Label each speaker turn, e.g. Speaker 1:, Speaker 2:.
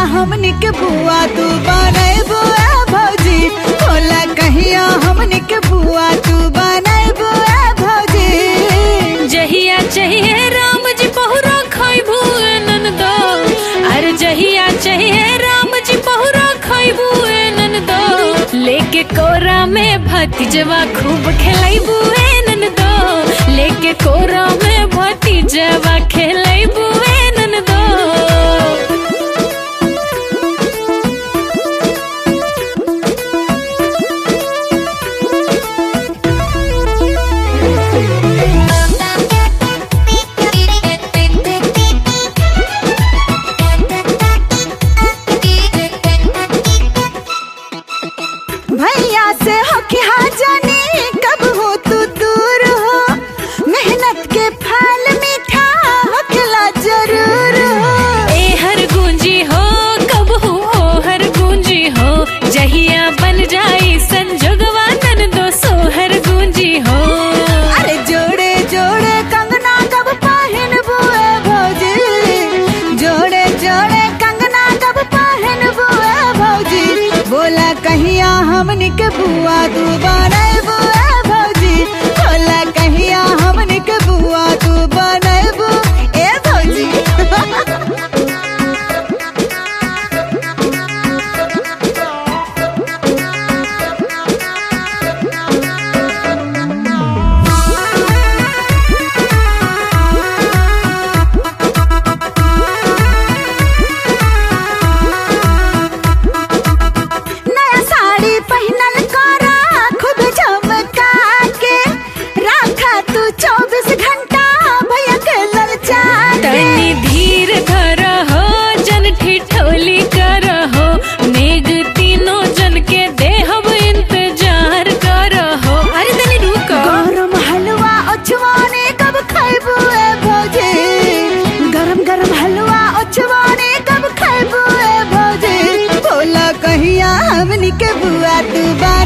Speaker 1: हमनी के बुआ तू बनाए बुआ भौजी बोला कहिया हमनी के बुआ तू बनाए बुआ भौजी
Speaker 2: जहिया चाहिए राम जी बहुरा खैबू ननदो अरे जहिया चाहिए राम जी बहुरा खैबू ननदो लेके कोरा में भतीजवा खूब खेलैबू ननदो लेके कोरा में भतीजवा खेलैबू ननदो
Speaker 1: भैया से हो के हाँ जाने कब हो तू दूर हो मेहनत के फल मीठा होखला जरूर हो
Speaker 2: ए हर गूंजी हो कब हो ओ हर गूंजी हो जहिया बन जाई संजोगवा नन दो सो हर गूंजी हो
Speaker 1: अरे जोड़े जोड़े कंगना कब पहन बुए भौजी जोड़े जोड़े कंगना कब पहन बुए भौजी बोला कहिया हमनी के बुआ तू बनाए बुआ भौजी बोला कहिया हमनी के बुआ तू बनाए बु ए भौजी नया साड़ी पहनल करा खुद झमका के राखा तू चौबीस घंटा भैया के ललचा के
Speaker 2: तनी धीर धर हो जन ठिठोली कर हो मेघ तीनों जन के देहब इंतजार कर हो अरे तनी रुको
Speaker 1: गरम हलवा ओछवाने कब खाइबू ए भौजी गरम गरम हलवा ओछवाने कब खाइबू ए भौजी बोला कहिया हमनी के बुआ तू बा